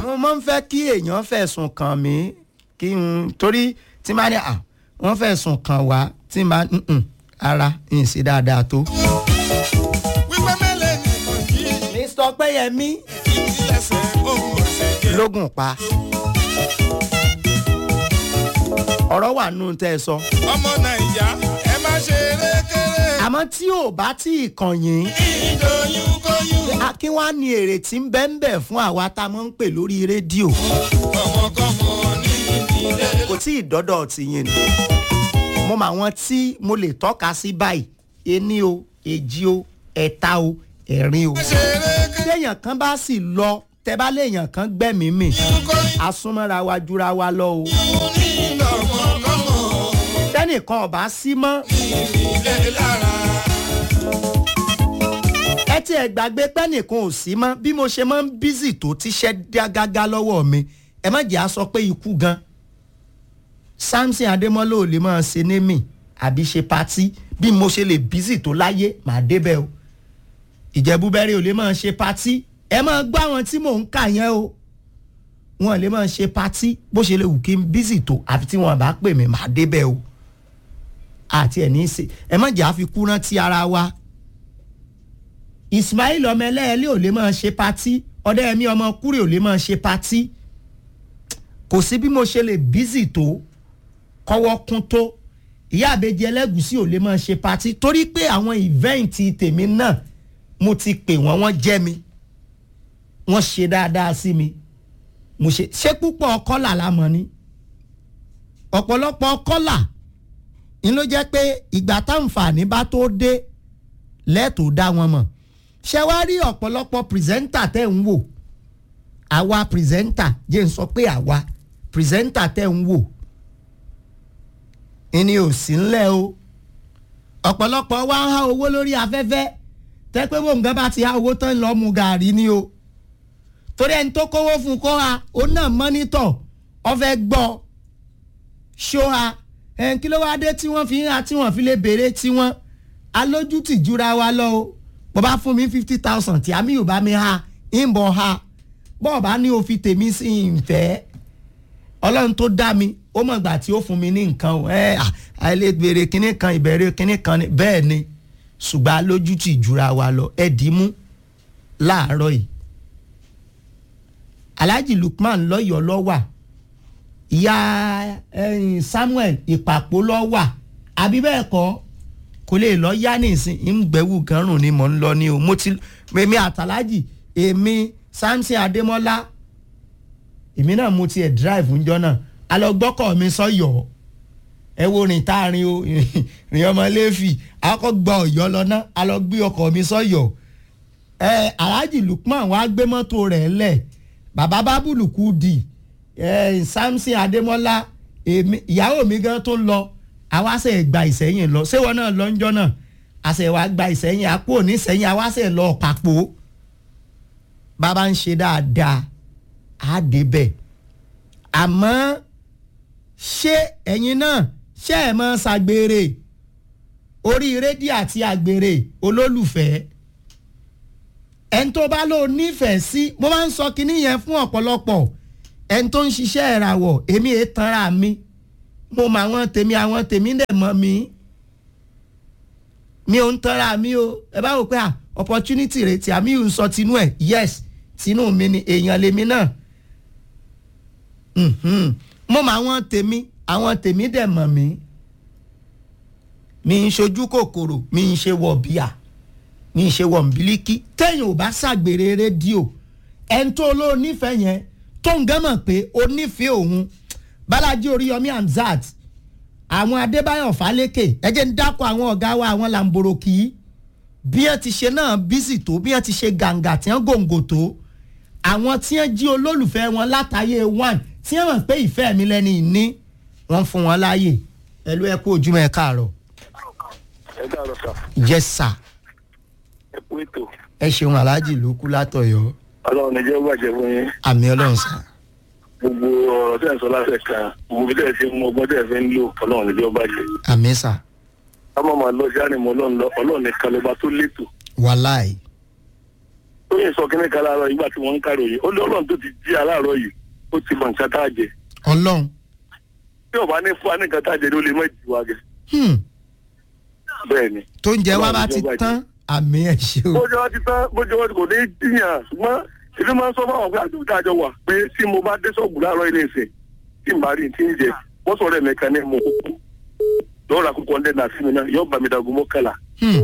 mo máa ń fẹ́ kí èèyàn fẹ̀sùn kàn mí kí n torí tí máa ní à wọ́n fẹ̀sùn kàn wá tí máa ń ara ń ṣe dáadáa tó. wípé mẹ́lẹ̀ nìkan kí mr pẹ́yẹmí ìdílẹ̀sẹ̀ ohun ọ̀sẹ̀ jẹ́. lógún pa ọ̀rọ̀ wà nù tẹ́ ẹ sọ. ọmọ nàìjà ẹ má ṣe erékeré. àmọ́ tí ò bá tí ì kàn yín ìdòyún kóyún. a- kí wàá ní èrè tí ń bẹ́ ń bẹ̀ fún àwa tá a máa ń pè lórí rédíò ọmọkọ́mọ ní ìdílé. kò tí ì dọ́dọ̀ tì yín ni mo mọ àwọn tí mo lè tọ́ka sí báyìí ení o èjì o ẹ̀ta o ẹ̀rin o. ṣe erékeré. téèyàn kan bá sì lọ tẹ bá léèyàn kan gbẹ̀mí mì kóyún asúnmọ́ra wa jura wa lọ o. ní ọmọkọ́mọ tẹ́nìkan ọ̀bá sí mọ́ ìdílé lára. ẹ tí ẹ gbàgbé pẹ́nìkan ò sí mọ́ bí mo ṣe máa ń bízì tó tíṣẹ́ dá gágá lọ́wọ́ mi ẹ má jẹ́ à sọ pé ikú gan samson adémọ́lá ò lè máa ṣe némì àbí ṣe patí bí mo ṣe lè bízì tó láyé màá débẹ̀ o ìjẹ́búbẹ́rẹ́ ò lè máa ṣe patí ẹ máa gbọ́ àwọn tí mò ń kà yẹn o wọn lè máa ṣe patí bó ṣe lè wù kí n bízì tó àfi tí wọn bá pè mí màá débẹ̀ o àti ẹ̀ ní í ṣe ẹ má jẹ́ àfikún rántí ara wa ismail ọmọ ẹlẹ́ẹ̀lẹ́ ò lè máa ṣe patí ọdẹ́yẹmí ọmọ kúrè ò lè máa ṣe patí kò sí bí mo ṣe lè bízì tó kọ́wọ́ kún tó ìyá àbejì ẹlẹ́gùsí ò lè máa ṣe patí torí pé àwọn ìvẹ́ǹtì tèmi náà mo ti pè wọ́n wọ́n jẹ́ mi wọ́n ṣe dáadáa sí mi mo ṣe ṣé púpọ̀ kọ́là la mọ̀ ni ọ̀pọ̀lọpọ̀ kọ́là ń ló jẹ́ pé ìgbà táǹfààní bá tó dé lẹ́ẹ̀tọ́ dá wọn mọ̀ ṣé wàá rí ọ̀pọ̀lọpọ̀ pìrìsẹ́ńtà tẹ̀ ń wò àwa pìrìsẹ́ńtà jẹ́ ń sọ pé àwa pìrìsẹ́ńtà tẹ̀ ń wò ìní ò sí ńlẹ̀ o ọ̀pọ̀lọpọ̀ wa ń há owó lórí afẹ́fẹ́ tẹ́ pé bó nǹkan bá ti há owó tán lọ́ọ́ mu gàárì ni o torí ẹni tó kówó fún kó ha ó náà mọ́nítọ̀ ọ fẹ́ gbọ́ ṣó ha ẹn kí ló wá dé tí wọ́n fi ń ha tí wọ́n fi lè béèrè tiwọn alójútì jura wa lọ o bó bá fún mi fifty thousand tí àmì ò bá mi ha ń bọ̀ ha bọ́ọ̀ bá ní o fi tèmi sí ìfẹ́ ọlọ́run tó dá mi ó mọ̀ gbà tí ó fún mi ní nǹkan o ẹ àìlè béèrè kinní kan ìbẹ̀rẹ̀ kinní kan ni bẹ́ẹ̀ ni ṣùgbọ́n alójútì jura wa lọ ẹ dì í mú láàárọ̀ yìí alhaji lukman lọ́yọ̀ọ́ lọ́wà ìyá ẹ̀yìn samuel ìpàpọ̀ lọ́wà àbí bẹ́ẹ̀ kọ́ kò lè lọ yá nísìn ìgbẹ́wù gánrùn ni mò ń lọ ní o mo ti èmi àtàlájì èmi samson adémọ́lá èmi náà mo tiẹ̀ drive ńjọ́ náà alọ́gbọ́kọ̀ mi sọ́yọ̀ ẹ wo rìn tá a rin o rìn ọmọ lẹ́fì akọ́ gba ọ̀yọ́ lọ ná alọ́gbé ọkọ̀ mi sọ́yọ̀ ẹ alhaji lukman wàá gbé mọ́tò rẹ̀ lẹ̀ bàbá bábùlù kù dì ẹ samson adémọ́lá èmi ìyàwó mi gan tó lọ àwa ṣe gba ìsẹ́yìn lọ ṣé wọn náà lọ ńjọ́ náà àṣẹ wa gba ìsẹ́yìn àpò onísẹ́yìn àwa ṣe lọ pàpò bàbá ń ṣe dáadáa á débẹ̀ àmọ́ ṣé ẹ̀yin náà ṣé ẹ̀ mọ́ ṣàgbèrè orí rédíò àti àgbèrè olólùfẹ́ ẹni tó bá lò nífẹ̀ẹ́ sí mo máa ń sọ kinní yẹn fún ọ̀pọ̀lọpọ̀ ẹni tó ń ṣiṣẹ́ ìràwọ̀ èmi èé tanra mi mo mọ àwọn tèmi àwọn tèmi dẹ̀ mọ́ mi mi ò ń tanra mi o ẹ bá wò pé à opportunity rẹ̀ tí àmì ń sọ tinú ẹ̀ yes tinú mi ni èèyàn lèmi náà Mhm. mo mọ àwọn tèmi àwọn tèmi dẹ̀ mọ̀ mí mi ń ṣojú kòkòrò mi ń ṣe wọ̀ bíà mi ń ṣe wọ̀ nbílíkì téèyàn ò bá ṣàgbèrè rédíò ẹni tó ló nífẹ̀ẹ́ yẹn tó ń gán mọ̀ pé ó nífẹ̀ẹ́ òun bálájí oríyọmí hamzat àwọn adébáyọ̀ fálékè ẹ jẹ́ ń dákọ̀ àwọn ọ̀gá wa àwọn làǹbòròkì bí wọ́n ti ṣe náà bísì tó bí wọ́n ti ṣe gàǹgà tí wọ́n gòǹgò tó àwọn tí wọ́n jí olólùfẹ́ wọn látàyè one tí wọ́n mọ̀ pé ìfẹ́ mi lẹ́ni ìní wọ́n fún wọn láàyè ẹlú ẹ kú ojúmọ́ ẹ káàárọ̀ ẹ káàárọ̀ sà yes sir ẹ kú ètò ẹ ṣeun aláàjì ló kú látọ̀yọ́ ọlọ́run ní jẹ́ ó bàjẹ́ fún yín àmì ọlọ́run sá gbogbo ọ̀rọ̀ tẹ̀ ń sọ láṣẹ kan gbogbo bí tẹ̀ ṣe mú ọgbọ́n tẹ̀ fi ń lò ọlọ́run ní jẹ́ ó bàjẹ́ àmì sá ká má máa lọ sí ànìmọ́ ọlọ́run lọ ọlọ́run nìkan lọ́ba tó létò wàláì ó yẹ sọ kíní kan láàárọ̀ ìgbà tí wọ́n ń kárò yìí ó lé ọlọ́run tó ti jí aláàárọ̀ yìí ó ti mọ̀ nǹkan tá a jẹ ọlọ́run tí ò bá ní fún wa ní nǹkan tá a jẹ ló lè mọ̀ jù wa gẹ̀ Hmm. bẹ́ẹ̀ ni. tó ń jẹ wá bá ti tán àmì ẹ̀ ṣe o. bójú wa ti tán bójú wa ti kò ní í jiyàn ṣùgbọ́n ìlú máa ń sọ fáwọn pé àdúgbò tá a jọ wà pé tí mo bá dé sọ́ọ̀bù láàárọ̀ ilé ìsìn tí n bá rí ti ń jẹ wọ́n sọ̀rọ̀ ẹ̀mẹ́ka ní mo kúkú lọ́wọ́ ra kókó ọ̀ndẹ́ náà sí mi náà yóò bá mi dàgbọ́ mọ́kànlá Hmm.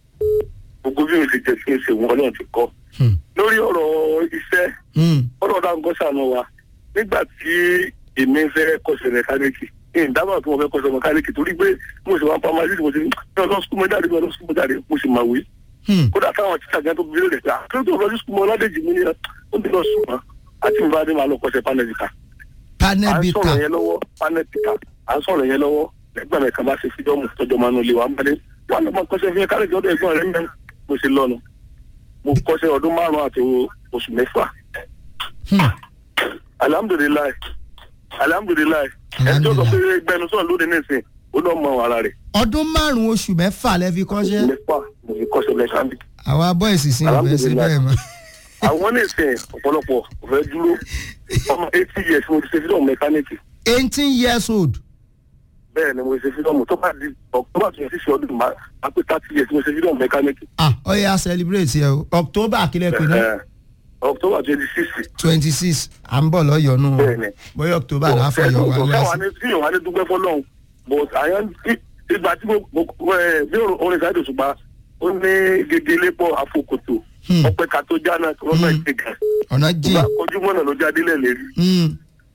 gbogbo bí mi ti jẹ sí ìṣe wọn náà ti kọ́ Hmm. lórí ọ̀rọ̀ iṣẹ́ Hmm. ọ̀rọ̀ dáńgọ́ sànù wa nígbà tí èmi fẹ́ kọ́ṣẹ́ mẹkáníìkì ní ìdábà tí mo fẹ́ kọ́ṣẹ́ mẹkáníìkì torí pé mo sì wá pamọ́ àdìsí mo ti ní ọlọ́ sukùl mọ́ jáde ọlọ́ sukùl mọ́ jáde mo sì máa wí. Hmm. kódà táwọn títà gan tó bí lóde pé àkókò tó lọ́ọ́ sukùl mọ́ ọlọ́dẹ̀jì mi ni ó ń bí lọ sùn mọ́ àti mi bá dé máa lọ kọ́ṣẹ́ panẹ́bìkà. panel à ń bita sọ̀rọ̀ yẹn lọ́wọ́ panẹ́bìkà à ń sọ̀rọ̀ yẹn lọ́wọ́ ẹgbẹ́ mi kan bá ṣe fídọ́ọ̀mù tọjọ́ máa nulẹ̀ wà ń bá dé wà lọ́mọ kọ́ṣẹ́ fi kárẹ̀jì ọdọ ẹ̀gbọ́n rẹ̀ mẹ́rin mo ṣe lọ́nu mo kọ́ṣẹ́ ọdún márùn-ún àti oṣù mẹ́fà Hmm. alhamdulilayi alhamdulilayi ẹjọ́ sọ pé gbẹnusọ lóde nísìn ó lọ mọ ara rẹ̀ ọdún márùn-ún oṣù mẹ́fà lẹ fi kọ́ṣẹ́ mẹ́fà mo fi kọ́ṣẹ́ mẹkáníkì àwa bọ́ìsì sí ìfẹ́ sí bẹ́ẹ̀ mọ́. àwọn nísìn ọ̀pọ̀lọpọ̀ kò fẹ́ dúró ọmọ eighty years mo ti ṣe fídọ̀mù mẹkáníkì eighteen years old bẹ́ẹ̀ ni mo ṣe fídọ̀mù tó bá di october twenty six ọdún máa máa pé thirty years mo ṣe fídọ̀mù mẹkáníkì ah ó yá celebrate yẹ o october kílẹ̀ pé náà Eh, october twenty six twenty six à ń bọ̀ lọ́yọ̀ọ́nù o Bẹ́ẹ̀ni. bóyá october láfọ̀yọ̀ wá káwa lọ́sí. ní tí yòówá ní dúpẹ́ fọlọ́hún but àyàn ìgbà tí mo mo ẹ bí orin sáyẹ̀dì òṣùpá ó ní gègé lépọ̀ àfokòtò Hmm. ọpẹ ká tó já náà lọ́nà Hmm. ìtẹ̀gà ọ̀nà ìgbà jìn ojúmọ́ náà ló jáde lẹ́lẹ́rí Hmm.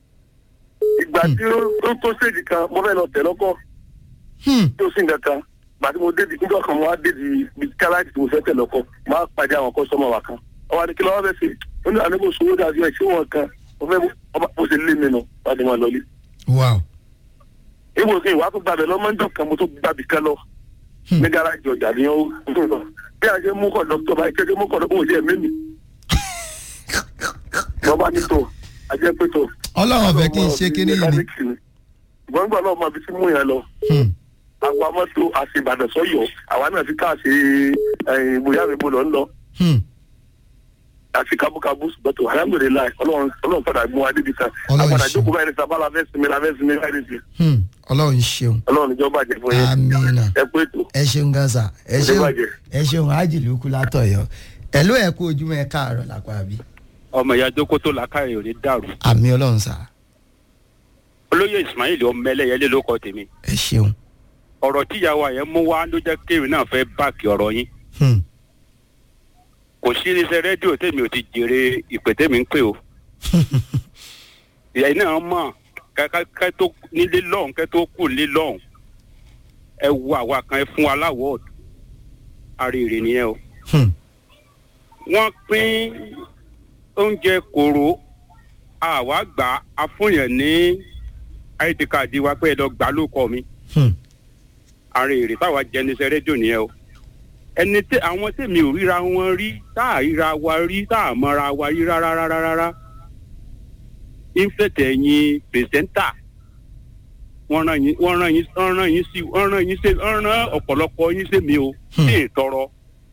ìgbà tí ó ó tó stage kan mo fẹ́ lọ tẹ̀ lọ́kọ̀ Hmm. tí ó sì ń kankan ìgbà tí mo dé di nígbà kan mo wá dé di ibi káláàtì tí mo fẹ́ tẹ̀ lọ́kọ̀ mo á pàdé àwọn kọ́sọ́mọ̀ wa kan ọwọ́ adé kí lọ́wọ́ fẹ́ ṣe ó ní àná kò sówó dàbí ẹ̀ ṣé wọn kan mo fẹ́ ọba mo ṣe lé mi nù wá ní wọn lọlé wow ìwò kí ìwà tó gbàbẹ lọmọdé kan mo tó gbàbí kan lọ Hmm. ní gáràjì ọjà ni ó ń lọ bí a ṣe mú kọ dókítà báyìí kékeré mú kọ dókítà òun jẹ mímì wọn bá ní tó ajẹ pé tó. ọlọ́run ọ̀fẹ́ kí n ṣe kínní yìí ni. ìgbọ́n gbà náà máa fi sí mú yẹn lọ Hmm. àwa mọ́tò àti ìbàdàn sọ́yọ́ àwa náà fi káàsì bóyá mi bó lọ ń lọ Hmm. àti kábúkábú ṣùgbọ́n tó alhamdulilayi ọlọ́run ọlọ́run padà mú wa débi kan Ọlọ́run àpàdà ṣe. jókòó báyìí ní sábà la fẹ́ sinmi la fẹ́ sinmi láì nìyí Hmm. ọlọ́run ṣeun ọlọ́run níjọba jẹ fún yẹn amina ẹ pé tó. ẹ ṣeun gansa ẹ Kò ní ṣeun bàjẹ́. ẹ ṣeun ájìlúkú látọ̀yọ́ ẹ ló ẹ kú ojúmọ́ ẹ káàárọ̀ lápá àbí ọmọ ìyá jókòó tó làákàyè ò ní dàrú àmì ọlọ́run sà olóyè ismail ọmọ ẹlẹyẹlé ló kọ tèmi ẹ ṣeun. ọ̀rọ̀ tíyàwó yẹn mú wá ló jẹ́ kéwìn náà fẹ́ báàkì ọ̀rọ̀ yín Hmm. kò sí iléeṣẹ́ rédíò tèmi ò ti jèrè ìpè tèmi ń pè o ìyá iná mọ̀ kẹ́ tó nílé lọ́hùn kẹ́ tó kù nílé lọ́hùn ẹ wo àwa kan ẹ fún wa láwọ̀ àrèrè nìyẹn o Hmm. wọ́n pín oúnjẹ kòrò àwa gbà á fúnyàn ní id card wa pé ẹ lọ gbà lóko mi Hmm. àrùn èrè táwa jẹ níṣẹ́ rédíò nìyẹn o ẹni tẹ àwọn tèmi ò ríra wọn rí tá à ríra wa rí tá à mọra wa rí rárá rárá rárá ìfẹ̀tẹ̀ yín pìrìsẹ́ńtà wọ́n rán yín wọ́n rán yín wọ́n rán yín sí wọ́n rán yín sí wọ́n rán ọ̀pọ̀lọpọ̀ yín sí mi o Hmm. sí ìtọrọ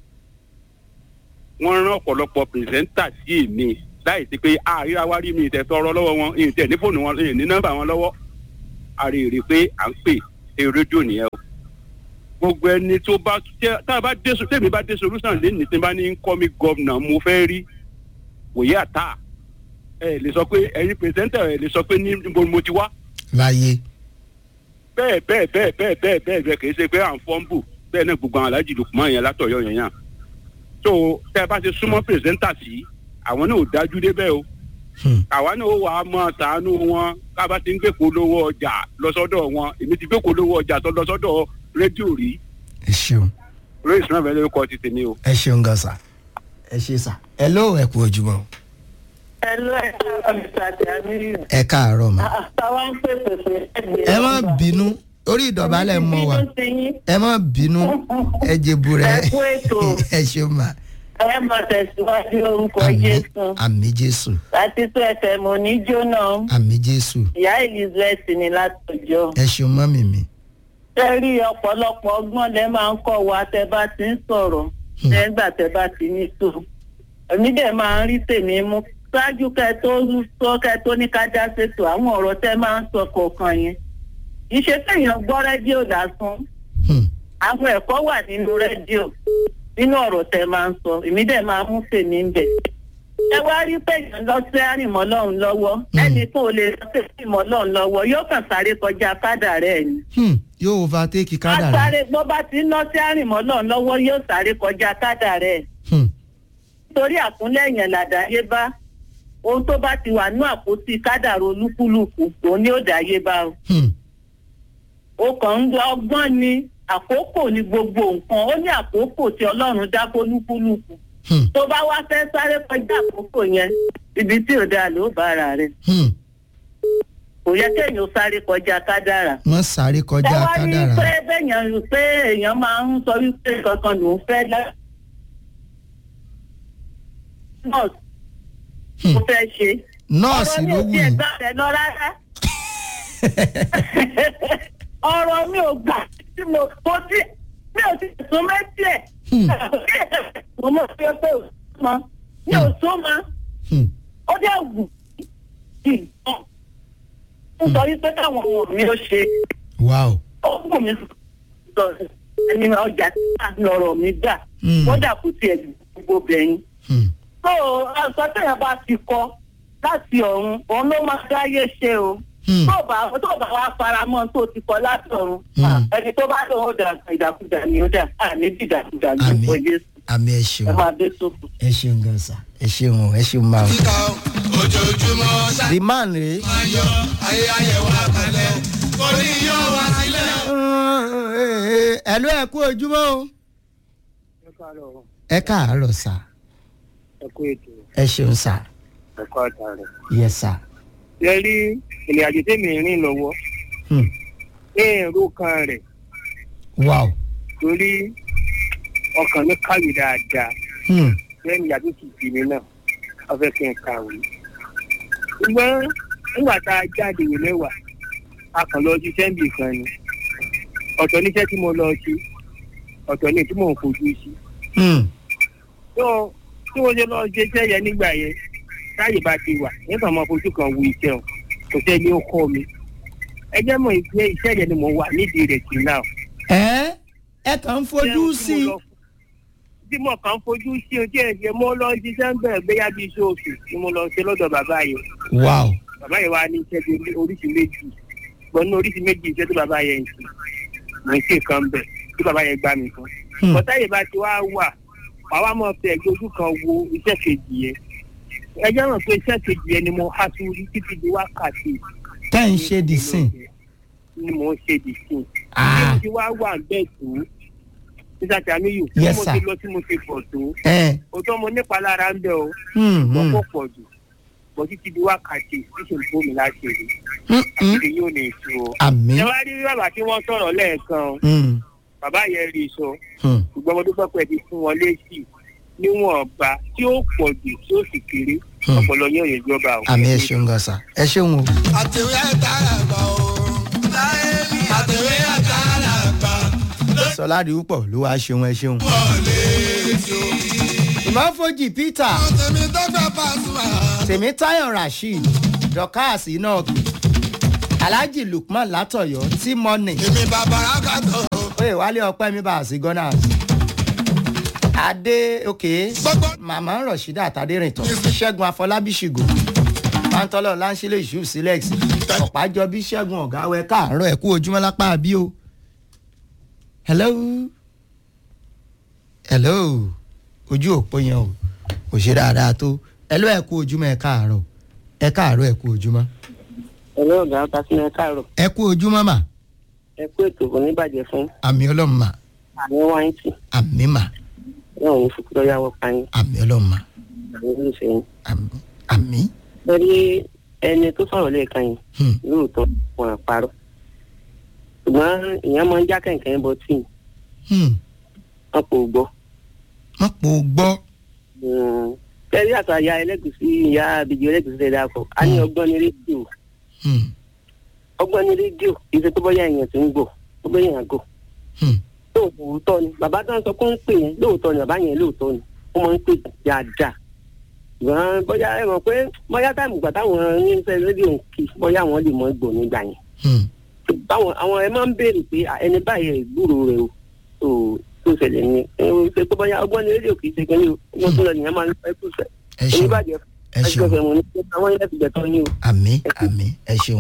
wọ́n rán ọ̀pọ̀lọpọ̀ pìrìsẹ́ńtà sí èmi láì sí pé àríra wa rí mi ìtẹ̀ tọrọ lọ́wọ́ wọn ìtẹ̀ ní fóònù wọn ní nọ́mbà wọn lọ́wọ́ àrèrè pé à ń pè é rédíò nìyẹn o gbogbo ẹni tó bá tẹ tá a bá dé so tèmi bá dé solution lẹ́nu tí n bá ní kọ́ mi gọ́vnà mo fẹ́ rí wòye àtà ẹ lè sọ pé ẹ̀yin pèsèntà ẹ lè sọ pé ní níbo ni mo ti wá láyé bẹ́ẹ̀ bẹ́ẹ̀ bẹ́ẹ̀ bẹ́ẹ̀ bẹ́ẹ̀ bẹ́ẹ̀ bẹ́ẹ̀ kì í ṣe pé à ń fọ́nbù bẹ́ẹ̀ náà gbogbo àwọn alájì lùkùmọ́ yẹn látọ̀yọ́ yẹn yàn tó tẹ́ ẹ bá ṣe súnmọ́ pèsèntà sí àwọn náà ò dájú débẹ̀ o Hmm. àwa náà ó wà á mọ tàánú wọn ká bá ti ń gbèkó lówó ọjà lọ́sọ́dọ̀ wọn èmi ti gbèkó lówó ọjà tó lọ́sọ́dọ̀ rédíò rí ẹ ṣeun lórí ìsúná bẹ́ẹ̀ lórúkọ ti tèmi o. ẹ ṣeun gansa ẹ ṣe sà ẹ ló ẹ kú ojúmọ́ Hello, ẹ káàárọ̀ Mr. Jamiu. ẹ káàárọ̀ mà Àtàwọn ń pè pèsè ẹgbẹ̀rún. ẹ má bínú orí ìdọ̀bálẹ̀ mọ́ wa Bínú sí yín. ẹ má bínú ẹ jẹ̀bù rẹ Ẹ kú ètò. ẹ ṣeun mà Ẹ mọ̀ tẹ̀síwájú orúkọ àmì Jésù. àmì jésù Láti tó ẹsẹ̀ mo ní jóná. àmì jésù Ìyá Elizabeth ni látọjọ́. ẹ ṣeun mọ́mì mi Ṣé rí ọ̀pọ̀lọpọ̀ ọgbọ́n lẹ máa ń kọ́ wa tẹ bá ti ń sọ̀rọ̀. Hmm. Nígbà tẹ bá ti ní tó. èmi dẹ̀ máa ń rí tèmi mú ṣáájú kẹ tó sọ kẹ tó ní ká dá ṣètò àwọn ọ̀rọ̀ tẹ́ máa ń sọ kọ̀ọ̀kan yẹn ìṣe téèyàn gbọ́ rédíò lásán Hmm. àwọn ẹ̀kọ́ wà nínú rédíò nínú ọ̀rọ̀ tẹ́ máa ń sọ èmi dẹ̀ máa mú tèmi ń bẹ̀. ẹ wá rí péyàn lọ sí àrìmọ́ lọ́hùn lọ́wọ́ ẹnì kan ò lè lọ sí àrìmọ́ lọ́hùn lọ́wọ́ yóò kàn sáré kọjá kádà rẹ̀ ni. Hmm. yóò overtake kádàrá. Asáré bó bá ti ń lọ sí àrìmọ́ lọ́hùn lọ́wọ́ yóò sáré kọjá kádà rẹ̀. Hmm. Nítorí àkúnlẹ̀yìn làdáyé bá ohun tó bá ti wà ní àpótí kádàrá olúkúlùkù òun ni ó dáyé bá o. Hmm. ó kàn ń gba ọgbọ́n ni àkókò ni gbogbo nǹkan ó ní àkókò tí ọlọ́run dá fólúkúlùkù Hmm. tó bá wá fẹ́ sáré kọjá àkókò yẹn ibi tí ò dáa ló bá ara rẹ̀ Hmm. kò yẹ kéèyàn sáré kọjá kádàrá. wọ́n sáré ẹ kọjá wá rí i kádàrá. pé bẹ́ẹ̀yàn pé èèyàn máa ń sọ wípé kankan lòún fẹ́ lá. nọ́ọ̀sì Hmm. mo fẹ́ ṣe. nọ́ọ̀sì ọ̀rọ̀ mi ló ò wù tiẹ̀ yín. gbà rẹ̀ lọ rárá. ọ̀rọ̀ mi ò gbà tí mo kó sí mi ò ti sún mẹ́tì ẹ̀. Hmm. mo mọ̀ pé pé ò sún mọ́ mi ò sún mọ́ Hmm. ó dẹ̀ wù kí n tán. mo sọ wípé káwọn ọmọ mi ó ṣe wow. ó wù mí sọ ẹni ọjà tí wà lọ́rọ̀ mi gbà Hmm. kódà kò tiẹ̀ gbogbo bẹ̀yìn. Hmm. tó aṣọ téèyàn bá ti kọ láti ọ̀run òun ló máa dáyé ṣe o Hmm. tó bá tó bá wá faramọ́ tó ti kọ láti ọ̀run Hmm. ẹni tó bá lọ ó dà ìdàkudà ni ó dà àní dìdàkudà ní Àmín. ìfọ Jésù àmì ẹ ẹ ṣeun máa dé sófò. ẹ ṣeun gan sa ẹ ṣeun o ẹ ṣeun máa o. kíkà ó ojoojúmọ́ ṣáà the man rèé. máa yọ ayé ayé wa kalẹ̀ kò ní yọ wá sílẹ̀. ẹ̀lú ẹ̀ kú ojúmọ́ o. ẹ káàárọ̀ sà ẹ kú ètò ẹ ṣeun sà ẹ̀kọ́ ọ̀tá rẹ̀. yẹ sà. ṣe rí ìrìn àjò tèmi rìn lọ́wọ́ Hmm. èrò kan rẹ̀ wow. torí ọkàn mi kàwé dáadáa Hmm. lẹ́yìn ìyá tó ti bì mí náà wọ́n fẹ́ kí n kàwé. ṣùgbọ́n nígbà tá a jáde ìwé mẹ́wàá a kàn lọ ṣiṣẹ́ níbì kan ni ọ̀tọ̀ níṣẹ́ tí mo lọ sí ọ̀tọ̀ ní tí mò ń fojú sí. Hmm. tó tí mo ṣe lọ ṣe iṣẹ́ yẹn nígbà yẹn táyè bá ti wà nígbà máa fojú kan wo iṣẹ́ o kò sẹ́ni ó kọ́ mi. ẹ jẹ́ mọ̀ pé iṣẹ́ yẹn ni mo wà nídìí rẹ̀ sí náà. ẹ ẹ kàn ń fojú sí i. tí mo kàn ń fojú sí o tí ẹ ṣe mo lọ ṣiṣẹ́ ń bẹ̀rẹ̀ gbéyà bíi iṣẹ́ oṣù ni mo lọ ṣe lọ́dọ̀ bàbá yẹn wow. bàbá yẹn wá ní iṣẹ́ bíi oríṣi méjì gbọ́n ní oríṣi méjì iṣẹ́ tí bàbá yẹn ń ṣe mo ń ṣe kan bẹ̀ tí bàbá yẹn gbá mi kan. Hmm. bọ́tá yìí bá ti wá wà wà wá mọ̀ fẹ́ ẹgbẹ́ ojú kan wo iṣẹ́ kejì yẹn ẹ jẹ́ mọ̀ pé iṣẹ́ kejì yẹn ni mo há sí orí títí di wákàtí tẹ́ ń ṣe dì sìn. ni mo ń ṣe dì sí bí Ah. mo ti wá wà bẹ́ẹ̀ tó nígbà tí a níyò bí Yes, mo sir. ti lọ tí mo ti pọ̀ tó ẹ. òótọ́ mo nípa lára ń bẹ̀ o Hmm. mo Hmm. kó pọ̀ jù bọ́ títí di wákàtí tíṣe ń bómi láti rí Hmm. Hmm. àti yóò ní ìṣó o. àmì. ẹ wá rí bàbá tí wọ́n sọ̀rọ̀ lẹ́ẹ̀kan o, Hmm. bàbá yẹn rí i sọ Hmm. ṣùgbọ́n mo dúpẹ́ pé ti fún wọn létí níwọ̀nba tí ó pọ̀ jù tí ó sì kéré Hmm. ọpọlọ yóò yẹ jọba o. àmì ẹ ṣeun gan sa ẹ ṣeun o. àtẹ̀wé àtàràgbà o àtẹ̀wé àtàràgbà sọlá rí púpọ̀ ló wáá ṣeun ẹ ṣeun. wọlé tó. ìmáfojì peter tèmi dọ́gba Pasuma. tèmítáyọ̀ rasheed dorcas enoch alhaji lukman látọ̀yọ́ tí mọ́nì èmi bàbá rákàtọ̀. oyè wálé ọpẹ́ mi bá a sí gunners adé òkè gbogbo màmá rọ̀ṣídà àtàdérìntàn ṣẹ́gun afọlábí ṣìgò pàǹtọ́lọ̀ láńṣílẹ̀ ìṣú sílẹ̀x ọ̀pájọbí ṣẹ́gun ọ̀gáwẹ́ káàárọ̀ ẹ̀kú ojúmọ́ lápá bí o. hello hello ojú òpó yẹn o kò ṣe dáadáa tó hello ẹ̀kú ojúmọ́ ẹ̀ káàárọ̀ ẹ̀ káàárọ̀ ẹ̀kú ojúmọ́ ẹ̀rọ ọ̀gá pàṣẹ káàrọ̀ ẹ̀kú ojúmọ́ mà ẹ kú ètò kò ní bàjẹ́ fún àmì ọlọ́run mà àmì wáìntì àmì mà náà ní fúkú lọ́yàwó pààyàn àmì ọlọ́run mà àmì olùsẹ̀yìn. àmì àmì. lórí ẹni tó sọ̀rọ̀ lẹ́ẹ̀kan yìí Hmm. lóòótọ́ wọn àparọ́ ṣùgbọ́n ìyẹn máa ń já kẹ̀kẹ́ bọ́ tí Hmm. wọn kò gbọ́. má pò gbọ́. kẹ́rí àtọ̀ àyà ẹlẹ́gùsí ìyá àbíjì ẹlẹ́gùsí tẹ̀lé akọ a ní Hmm. ọgbọ́n ní rédíò Hmm. ọgbọ́n ní rédíò kì í ṣe tó bọ́yá èèyàn tó ń gbò tó bọ́yá èèyàn gò Hmm. lóòótọ́ ni bàbá tó ń sọ pé ó ń pè yẹn lóòótọ́ ni bàbá yẹn lóòótọ́ ni ó máa ń pè dáadáa ṣùgbọ́n bóyá ẹ mọ̀ pé bóyá táìmù gbà táwọn ní fẹ́ rédíò ń kí bóyá àwọn lè mọ gbò nígbà yẹn Hmm. báwọn àwọn ẹ máa ń béèrè pé à, ẹni báyìí ẹ gbúrò rẹ o tó tó ṣẹlẹ̀ ní ẹ o ṣe pé bóyá ọgbọ́n ní rédíò kì í ṣe kínní o wọ́n tún lọ nìyẹn máa ń fẹ́ kú sẹ́ ẹ ṣeun oníbàjẹ́ ẹ ṣeun ẹgbẹ́ fẹ́ mu ní àwọn ilé ti gbẹ̀tọ́ yín o. àmì àmì ẹ ṣeun